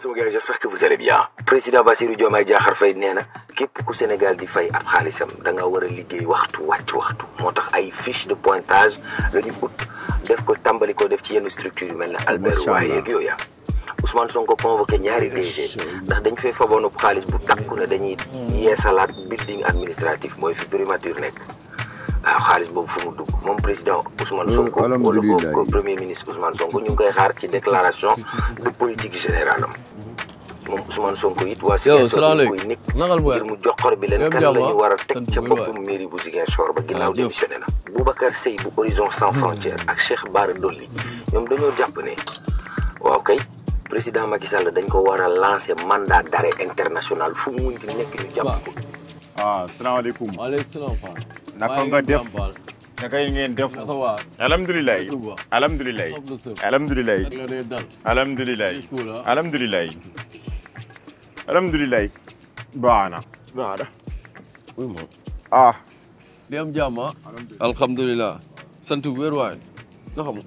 sama gars j'espère que vous allez bien président Bassirou Diomaye Diakhar Faye nee na képp ku Sénégal di fay ab xaalisam da nga war a liggéey waxtu wàcc waxtu moo tax ay fiche de pointage la ñu ut def ko tàmbali ko def ci yenn structure yu mel ne Albert waaye yeeg yooyu Ousmane Sonko convoqué ñaari DG ndax dañ fay faboon xaalis bu takku ne dañuy yeesalaat building administratif mooy fi primature nekk waaw xaalis boobu fu mu dugg moom président Ousmane Sonko wala ko premier ministre Ousmane Sonko ñu ngi koy xaar ci déclaration de politique générale am moom Ousmane Sonko it waa Ziguinchor ñu koy nekk ngir mu joxor bi leen kan la ñu war a teg ca boppam mairie bu Ziguinchor ba ginnaaw démissionné na Boubacar Seye bu Horizon Sans Frontières ak Cheikh Bara Dolly ñoom dañoo jàpp ne waaw kay président Macky Sall dañ ko war a lancer mandat d'arrêt international fu mu munti nekk ñu jàpp ko waaw salaamaaleykum waaleykum salaam Fall. naka nga def naka ngeen def alhamdulilah alhamdulilah alhamdulilah alhamdulilah alhamdulilah alhamdulilah baax na baax na oui moom ah di am jàmm alhamdulilah sant bu wér waay nga xam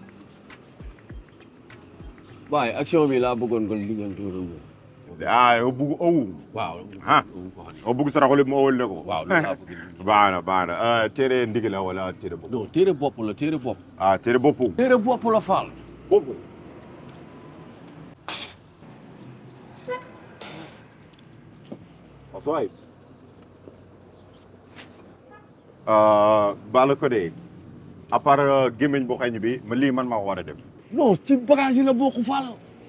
waaye action bi laa bëggoon ko liggéeyante ah yow bugg owu waaw ah yow bugg saraxule ma owul ne ko waaw loolu laa bëgg baax na baax na téere ndig la wala téere bopp non téere bopp la téere bopp ah téere bopp téere bopp la faal bopp Osoy baala ko de à part gémmiñ bu xañ bi ma lii man maa ko war a def non ci bagage yi la bokk faal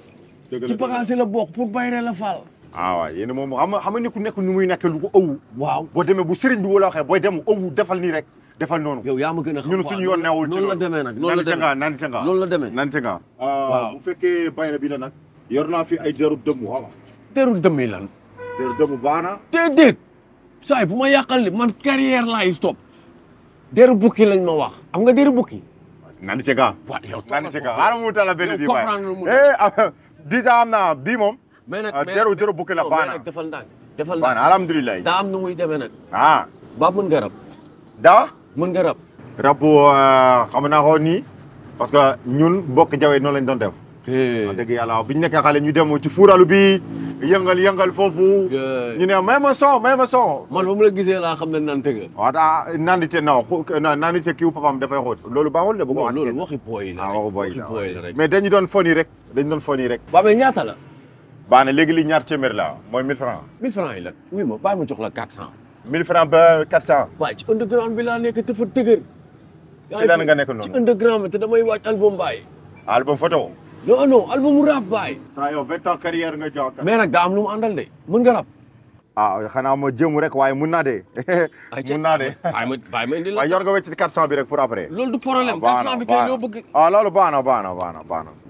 ci bagage yi la bokk pour bayre la faal ah waaw yéen moom xam nga xam nga ni ku nekk nu muy nekk lu ko ëwu waaw boo demee bu sëriñ bi wala waxee booy dem ëwu defal nii rek defal noonu yow yaa ma gën a xam ñun suñu yoon newul ci noonu la demee nag noonu la nante demee nga nante nga noonu la demee nante nga Waaw. bu fekkee bayra bi la nag yor naa fi ay deru dëmm xam nga teru dëmmi lan deru dëmm baax na déedéet saay bu ma yàqal ni man carrière laay stop deru bukki lañ ma wax am nga deru bukki nante nga waaw yow nante nga xaaral mu tala benn yow bi comprendre lu mu eh ah, disa am naa bii moom mais nag ah, mais deru nag- deru bukki la non, baax mais na nag defal ndànk defal baax na ndànk alhamdulilah daa am nu muy demee nag ah ba mën nga rab daa mën nga rab rabu xam naa ko nii parce que ñun bokk jawe noonu lañ doon def wax dëgg yàlla bu ñu nekkee xale ñu dem ci fuuralu bi yëngal yëngal foofu Yeah. ñu ne may ma son may ma son man ba mu la gisee laa xam ne naan tëgg waaw daa naandite non xu- na- naandite kiiw papam dafay xóot loolu baaxul de bu ko non wax loolu kenn. waxi booy la ah rek waxu boy waxi booy la rek mais dañu doon foni rek dañu doon foni rek ba mais ñaata la baax na léegi li ñaar téeméer la mooy 1000 francs 1000 francs yi la oui ma bàyyi ma jox la 400 1000 francs ba 400 waaye ci underground bi laa nekk te fa dëgër ci lan nga nekk ci noonu underground bi te damay waaj album bàyyi album photo non non album rap bàyyi saa yow 20 ans carrière nga jox mais nag daa am lu mu àndal de mën nga rap ah xanaa ma jéemu rek waaye mun naa de mun naa de bàyyi ma bàyyi ma indi la waaye yor nga wecc 400 bi rek pour après loolu du problème baax 400 na bi kay baax loo na. bëgg ah loolu baax na baax na baax na baax na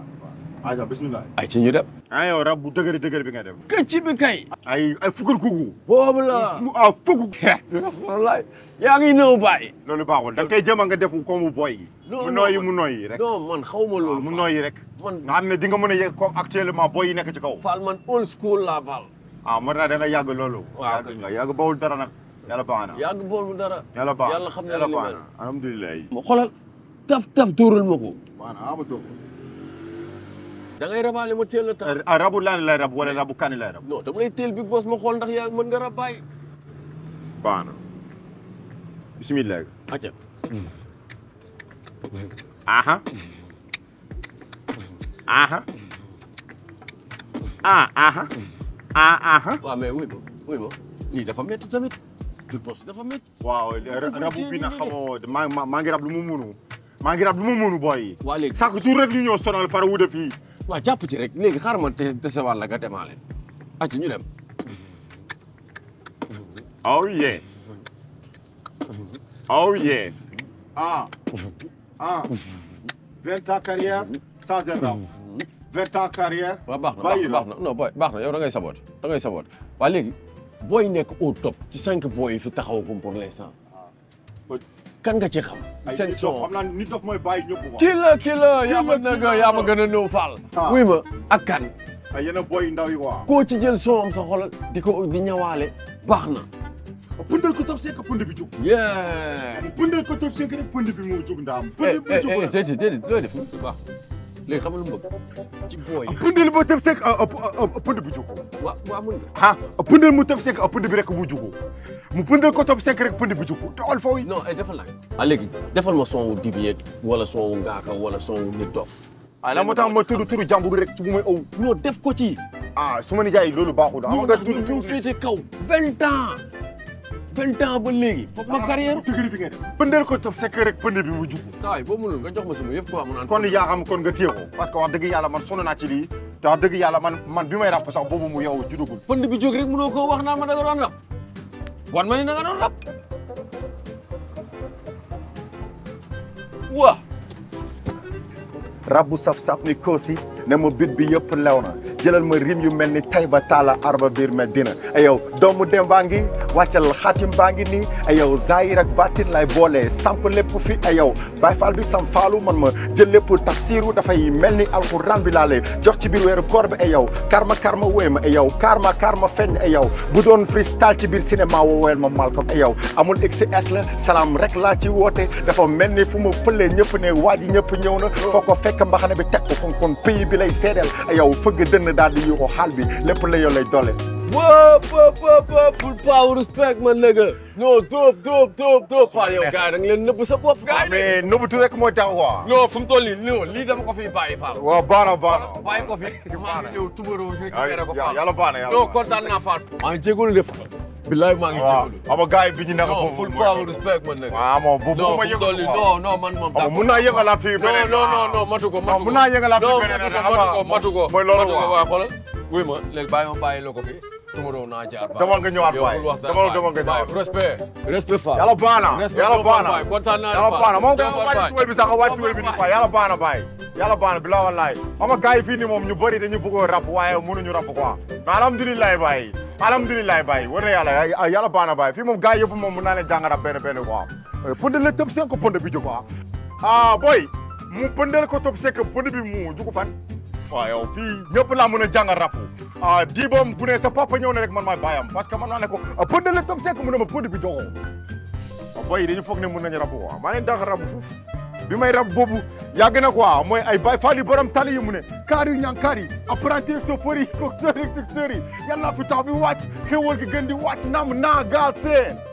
aja bismillah ay ci ñu dem ah yow rab bu dëgëri dëgëri bi nga def këcc bi kay ay ay fukkul kuku boobu la ah fukk wallaay yaa ngi ñëw bàyyi loolu baaxul da nga koy jëma nga def ko mu boy Non, mu non, nooyi man- mu nooyi rek non man xaw ma waaw loolu mu Fall. nooyi rek man nga xam ne di nga mën a yegg comme actuellement boy yi nekk ci kaw Fall man old school laa Fall ah mën naa da nga yàgg loolu Waaw, yàgg nga yàgg bawul dara nag yàlla baax na yàgg bool bu dara yàlla baax na yàlla xam na yàlla li baax mel na alhamdulilah ma xoolal taf taf dóoral ma ko baax na ama toog da ngay rabaale ma teel a tax ah rabu lan lay rab wala rabu kani lay rab non dama lay teel big boss ma xool ndax yaa mën nga rab bàyyi baax na bismillah acca aha aha ah aha ah aha waaw mais wuy ma wuy ma lii dafa métti tamit big boss dafa métti waaw rabu bi na xamoo maa maa maa ngi rab lu mu munu maa ngi rab lu mu munu booy yi waa léegi chaque jour rek ñu ñëw sonal fara wude fii waa jàpp ci rek léegi xaaral ma te dese wàll nga demaale acca ñu dem oh yeah oh yeah ah ah vingt ans carrière sans erreur vingt ans carrière waaw baax na bàyyi baax na non boy baax na yow da ngay saboot da ngay saboot waa léegi booy nekk au top ci cinq booy yi fi taxawagum pour l'instant kan nga ci xam ay seen nit dof son xam naa nit dof mooy bàyyi ñëpp quoi kii la kii la yaa ma la, nag kii la. yaa ma gën a ñëw Fall Ah. wuy ma ak kan ay yeneen boy yu ndaw yi quoi koo ci jël son am sa xol di ko di ñawaale baax na pëndal ko top c'est que pënd bi jug yeah pëndal ko top c'est que rek pënd bi moo jug ndaam eh pënd bi eh jug eh na déedéet déedéet looy def baax léegi xam nga lu mu bëgg ci booy pëndal ba tëb sekk a pënd bi jugu waa waa mun nga ah pëndal mu tëb sekk a pënd bi rek mu jugu mu pëndal ko tëb sekk rek pënd bi jugu doxal foofu yi non ay defal naa ah léegi defal ma son wu dibi yeeg wala son wu ngaaka wala son wu nit dof ah la moo tax ma tudd turu jàmbur rek ci bu may aw non def ko ci ah su ma ni jaay loolu baaxul ah non nga ndax tudd ñu turu féete kaw vingt ans vingt ans ba léegi foog ma carrière dëgëri bi nga def pëndal ko tëb sekk rek pënd bi mu jugu saa yi boo mënul nga jox ma sama yëf quoi mu naan kon yaa xam kon nga téye ko parce que wax dëgg yàlla man sonn naa ci lii te wax dëgg yàlla man man bi may ràpp sax boobu mu yow judugul pënd bi jóg rek mënoo koo wax naan ma da nga doon rab wan ma ni da nga doon rab waa rab bu saf-saf ni koosi ne ma bit bi yëpp lew na jëlal ma rim yu mel ni Tayba Talla arba biir Medina ay yow doomu dem baa ngi wàccal xaatim baa ngi nii ay yow zahir ak batin lay boole samp lépp fi ay yow Baay Faal bi sam faalu man ma jël lépp tafsiru dafay mel ni alxuraan bi laa lay jox ci biir weeru koor bi ay yow karma karma wéy ma ay yow karma karma feeñ ay yow bu doon freestyle ci biir cinéma wooweel ma Malcolm ay yow amul XS la salaam rek laa ci woote dafa mel ni fu ma fëlee ñëpp ne waa ji ñëpp ñëw na foo ko fekk mbaxane bi teg ko kon kon pays bi lay seedeel ay yow fëgg dënn daal di yuuxu xaal bi lépp la yow lay doole Whoop, whoop, whoop, whoop. Full power respect, man, nigga. No, dope, dope, dope, dope. Paa yow gars yi da nga leen nëbb sa bopp gars yi de. mais nëbbatu rek mooy tax quoi non fu mu toll nii non lii dama ko fiy bàyyi Fall. waaw baax na baax na bàyyi ko fi. maa ngi ñëw tubaroo récupéré ko Fall. yàlla baax na yàlla non baax na. kontaan naa Fall. maa ngi jégalu de Fall. billaay maa ngi waaw jégalu. xam nga gars yi bi ñu nekk non foofu full mooy- power respect, man, nigga. waaw moom bu bu non ma fu mu toll yëngal nii non non man moom. xam nga mun naa yëngalaat fii non beneen non non non matu ko matu ko mun naa yëngalaat fii non beneen matu rek, ko xam nga matu ko mooy loolu matu ko quoi. waaw xoolal wuy ma léegi bàyyi ma bàyyi la ko fi tumaroo naa jaar bàyyi Demal nga ñëwaat yow bàyyi. bul wax dara Demal- bàyyi. demal nga ñëwaat. Bàyyi. respect respect Fall yàlla baax na respect yàlla boo baax Fall na bàyyi kontaan naa yàlla baax na moom nga Demal wàcc bàyyi. tuwéy bi sax nga wàcc tuwéy bi Demal ni quoi yàlla baax na bàyyi yàlla baax na bi la wallaay xam nga gars yi fii nii moom ñu bëri dañu bëggoon rap waaye mënuñu rap quoi mais alhamdulilah bàyyi alhamdulilah bàyyi war na yàlla yàlla baax na bàyyi fii moom gars yëpp moom mën naa leen jàng rap benn benn quoi pënd la tëb seen ko pënd bi jóg quoi ah boy mu pëndal ko tëb seen ko pënd bi mu jugu fan waaw yow fii ñëpp laa mën a jàngal rap ah di boom bu ne sa papa ñëw ne rek man maay bàyyam parce que man maa ne ko pëndal la tëb seen ko mu ne ma pënd bi jogoo boy dañu foog ne mën nañu rab quoi maa leen dàq rab foofu bi may rab boobu yàgg na quoi mooy ay bay faali borom tali yi mu ne kaar yu ñaan kaar yi apprenti chauffeur yi conducteur yi secteur yi yàlla fi tax bi wàcc xéwal gi gën di wàcc naam naa gaal seen